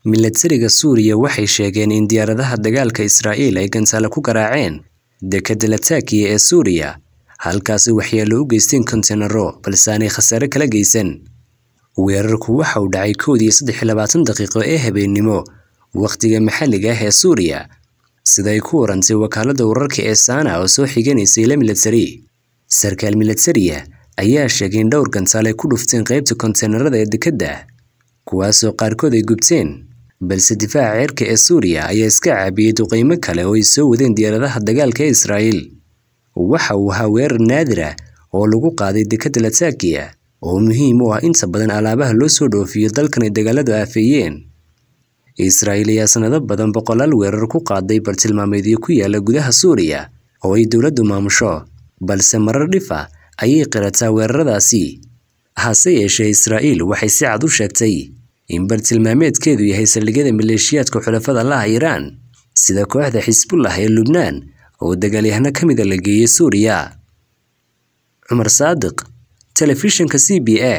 Milatariga Suuriya waxay sheegeen in diyaaradaha dagaalka Israa'iil ay gantaalo ku garaaceen dekedda Latakia ee Suuriya, halkaasi waxyeello u geysteen kontainaro, balse aanay khasaare kala geysan. Weerarku waxa uu dhacay kowdii saddex iyo labaatan daqiiqo ee habeennimo wakhtiga maxalliga ah ee Suuriya, sida ay ku warantay wakaaladda wararka ee Sana oo soo xiganaysa ilo milatari. Sarkaal milatariya ayaa sheegay in dhowr gantaal ay ku dhufteen qaybta kontainarada ee dekedda, kuwaasoo qaarkood ay gubteen, balse difaaca cirka ee Suuriya ayaa iska caabiyay duqeymo kale oo ay soo wadeen diyaaradaha dagaalka ee Israa'iil. Waxa uu ahaa weerar naadir ah oo lagu qaaday dekedda Latakia, oo muhiim u ah inta badan alaabaha loo soo dhoofiyo dalkan ay dagaaladu aafeeyeen. Israa'iil ayaa sanado badan boqolaal weerar ku qaaday bartilmaameedyo ku yaala gudaha Suuriya oo ay dowladdu maamusho, balse marar dhif ah ayay qirataa weeraradaasi. Hase yeeshee, Israa'iil waxay si cad u sheegtay in bartilmaameedkeedu yahay saldhigyada maleeshiyaadka xulafada la ah Iiraan, sida kooxda Xisbullah ee Lubnaan oo dagaalyahano ka mid a la geeyay Suuriya. Cumar Saadiq, Telefishinka C B A.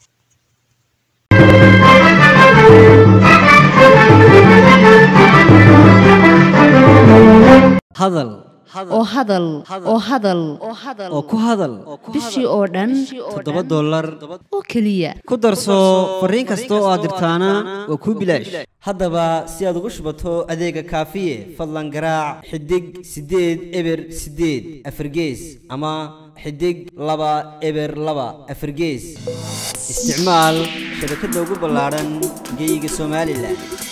hadal oo hadal oo hadal oo ku hadal bishii oo dhan toddoba dollar oo keliya ku darso fariin kasta oo aad dirtaana waa kuu bilaash haddaba si aad ugu shubato adeega kaafiye fadlan garaac xidig siddeed eber siddeed afargees ama xidig laba eber laba afargees isticmaal shabakadda ugu ballaadhan geyga somalilan